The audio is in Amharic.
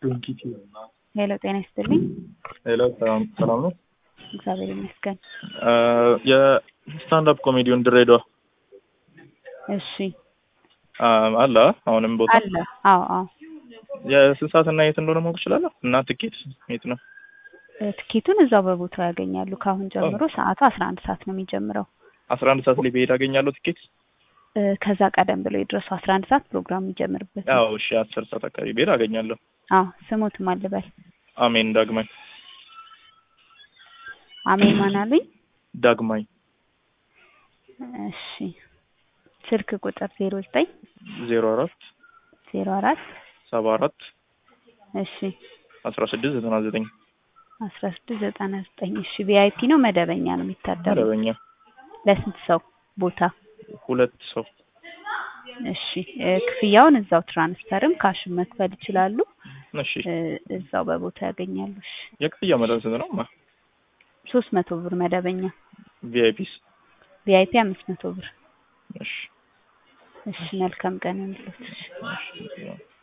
ሄሎ ጤና ይስጥልኝ። ሄሎ ሰላም ሰላም ነው። እግዚአብሔር ይመስገን። የስታንዳፕ ኮሜዲውን ድሬዳዋ እሺ አለ አሁንም ቦታ አለ። አዎ አዎ። የስንት ሰዓት እና የት እንደሆነ ማወቅ እችላለሁ? እና ትኬት የት ነው? እ፣ ትኬቱን እዛው በቦታው ያገኛሉ። ከአሁን ጀምሮ ሰዓቱ አስራ አንድ ሰዓት ነው የሚጀምረው። አስራ አንድ ሰዓት ላይ ብሄድ አገኛለሁ ትኬት? እ፣ ከዛ ቀደም ብሎ የድረሱ አስራ አንድ ሰዓት ፕሮግራሙ የሚጀምርበት ነው። ያው እሺ፣ አስር ሰዓት አካባቢ ብሄድ አገኛለሁ። አዎ ስሙትም አልበል አሜን ዳግማይ አሜን ማን አሉኝ? ዳግማይ እሺ ስልክ ቁጥር ዜሮ ዘጠኝ ዜሮ አራት ዜሮ አራት ሰባ አራት እሺ አስራ ስድስት ዘጠና ዘጠኝ አስራ ስድስት ዘጠና ዘጠኝ እሺ ቪአይፒ ነው መደበኛ ነው የሚታደሩ መደበኛ ለስንት ሰው ቦታ ሁለት ሰው እሺ እ፣ ክፍያውን እዛው ትራንስፈርም ካሽም መክፈል ይችላሉ እሺ እ፣ እዛው በቦታ ያገኛሉ እሺ የክፍያ መጠን ስንት ነው? ማ ሶስት መቶ ብር መደበኛ ቪአይፒስ? ቪአይፒ አምስት መቶ ብር እሺ እሺ መልካም ቀን ይሁንልዎት እሺ